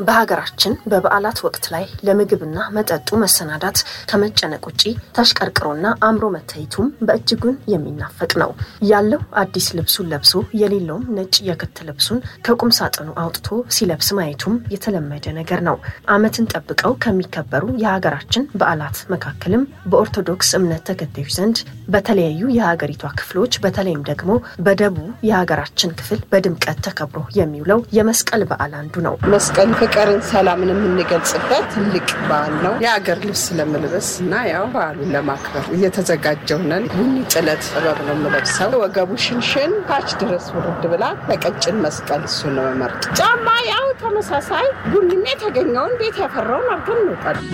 በሀገራችን በበዓላት ወቅት ላይ ለምግብና መጠጡ መሰናዳት ከመጨነቅ ውጪ ተሽቀርቅሮና አምሮ መታየቱም በእጅጉን የሚናፈቅ ነው። ያለው አዲስ ልብሱን ለብሶ የሌለውም ነጭ የክት ልብሱን ከቁም ሳጥኑ አውጥቶ ሲለብስ ማየቱም የተለመደ ነገር ነው። ዓመትን ጠብቀው ከሚከበሩ የሀገራችን በዓላት መካከልም በኦርቶዶክስ እምነት ተከታዮች ዘንድ በተለያዩ የሀገሪቷ ክፍሎች በተለይም ደግሞ በደቡብ የሀገራችን ክፍል በድምቀት ተከብሮ የሚውለው የመስቀል በዓል አንዱ ነው። መስቀል ፍቅርን፣ ሰላምን የምንገልጽበት ትልቅ በዓል ነው። የአገር ልብስ ለመልበስ እና ያው በዓሉን ለማክበር እየተዘጋጀው ነን። ቡኒ ጥለት ጥበብ ነው የምለብሰው። ወገቡ ሽንሽን ታች ድረስ ውርድ ብላ በቀጭን መስቀል እሱ ነው መመርጥ። ጫማ ያው ተመሳሳይ ቡኒም የተገኘውን ቤት ያፈራውን አድርገን እንወጣለን።